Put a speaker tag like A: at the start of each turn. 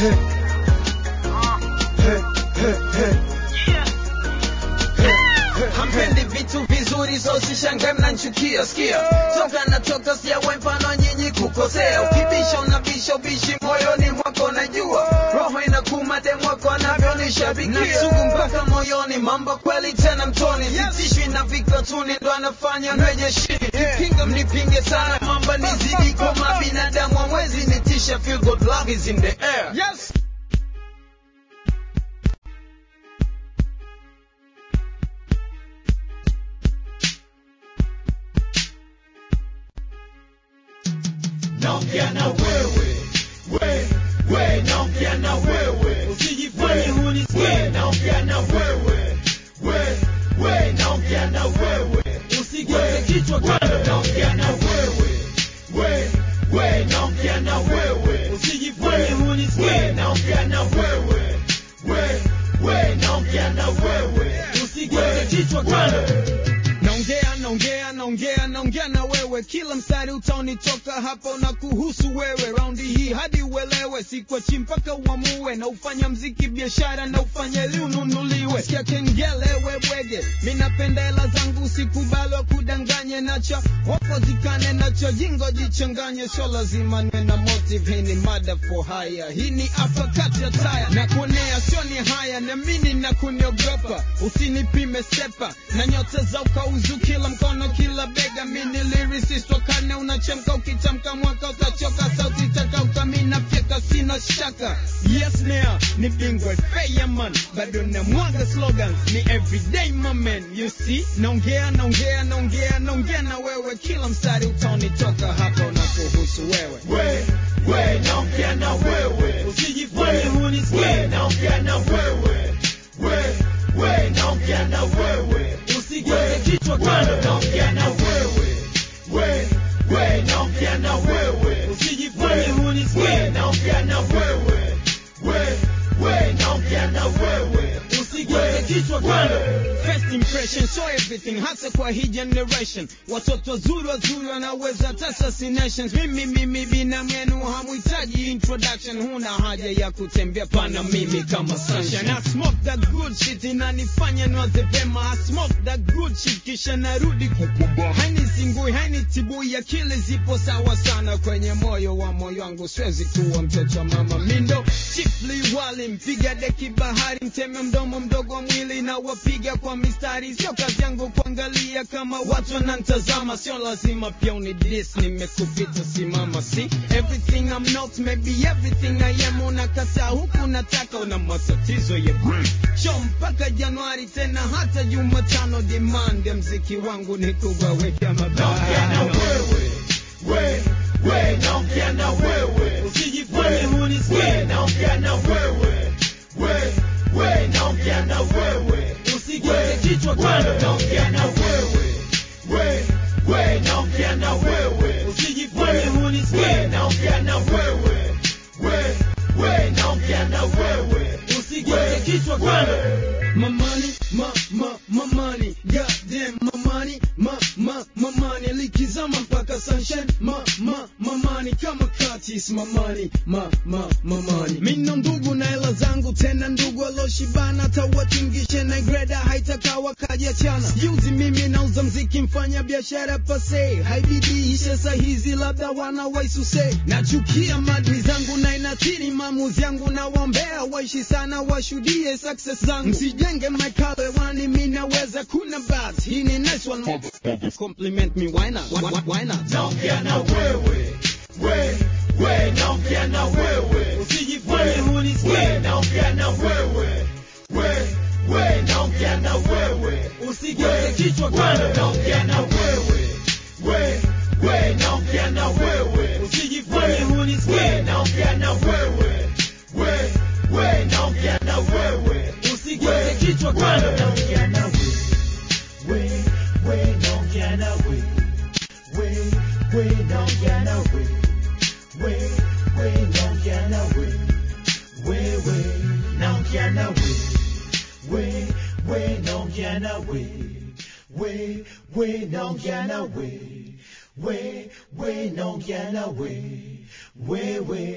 A: Hey. Hey, hey, hey.
B: hampendi vitu vizuri so sishangae mnanchukia sikia toka natoka siyawe mfano nyinyi kukosea ukibisha unabisha ubishi moyoni mwako najua roho inakuma demwako anavyonishabikia nasugu mpaka moyoni mambo kweli tena mtoni sitishwi na vikatuni ndo anafanya nweje shini kipinga mnipinge sana mamba nizidi koma binadamu amwezi nitisha feel good love is in the air
A: Yes.
C: naongea na wewe we we naongea na wewe usijifanye hunisikie naongea na wewe we we naongea na wewe usigeuze kichwa kando naongea na wewe we we naongea na wewe usijifanye hunisikie naongea na wewe we we naongea na wewe usigeuze kichwa kando
A: naongea naongea naongea naongea na wewe kila mstari utaonitoka hapo na kuhusu wewe raundi hii hadi uelewe sikwachi mpaka uamue na ufanya mziki biashara na ufanye ili ununuliwe sikia kengele webwege mi napenda hela zangu sikubali kudanganye nacho wapo zikane nacho jingo jichanganye sio lazima nwe na motive hii ni mada for haya hii ni hapa kati ya taya na kuonea sio ni haya na mini na kuniogopa usinipime sepa na nyota za ukauzu kila mkono kila bega mini lyricist wakane unachemka ukitamka mwaka utachoka sauti takauka mina fyeka sina shaka yes now ni bingwa feya man bado na mwaga slogans ni everyday my man you see naongea naongea naongea naongea na wewe kila mstari utaonitoka hapa na kuhusu wewe
C: we we naongea na wewe usijifanye hunisikie naongea na wewe we we naongea na wewe usigeuze kichwa kando naongea na wewe we we naongea na wewe usijifanye hunisikie naongea na wewe we we naongea na wewe usigeuze kichwa kando
A: First impression so everything hasa kwa hii generation watoto wazuri wazuri wanaweza hata assassinations mimi mimi bina mwenu hamhitaji introduction huna haja ya kutembea pana mimi kama sunshine I smoke that good shit inanifanya niwaze vema I smoke that good shit kisha narudi kukumba hainizingui hainitibui akili zipo sawa sana kwenye moyo wa moyo wangu siwezi kuwa mtoto wa mama mindo chifli wali mpiga deki bahari mteme mdomo mdogo wa mwili na wapiga kwa mistari sio kazi yangu kuangalia kama watu wanantazama sio lazima pia unidis nimekupita simama si everything I'm not maybe everything I am unakataa huku nataka una matatizo ya brain show mpaka Januari tena hata Jumatano demand ya mziki wangu ni kuwaweka
C: naongea na
A: mabaya
C: wewe we we naongea na wewe usijifanye hunisikie naongea na wewe we we naongea na wewe usigeuze kichwa kando naongea na wewe we we naongea na wewe usijifanye hunisikie naongea na wewe we we naongea na wewe usigeuze kichwa kando
A: My money, my, my, my money, goddamn my money, my, my, my money, likizama mpaka sunshine, my, my, my money, kama katis, my money, my, my, my money. Mina ndugu na hela zangu, tena ndugu aloshibana, tawatingishe na greda, haitaka wakajiachana. Juzi mimi nauza mziki, mfanya biashara pase, haibidi ishe saa hizi, labda wana waisuse. Nachukia madri zangu na inathiri maamuzi yangu, na waombea waishi sana, washuhudie success zangu. Msijenge maikale wani, mi naweza kuna bas. Hii ni nice one, motherfucker. compliment me, why not? Why, why, why not?
C: naongea na wewe we we naongea na wewe usijifanye hunisikie naongea na wewe we we naongea na wewe usigeuze kichwa kando naongea na wewe we we naongea na wewe usijifanye hunisikie naongea na wewe we we naongea na wewe usigeuze kichwa kando naongea na wewe we we naongea na wewe we we naongea na wewe we we naongea na wewe we we naongea na wewe we we naongea na wewe we we naongea na wewe we we naongea na wewe we we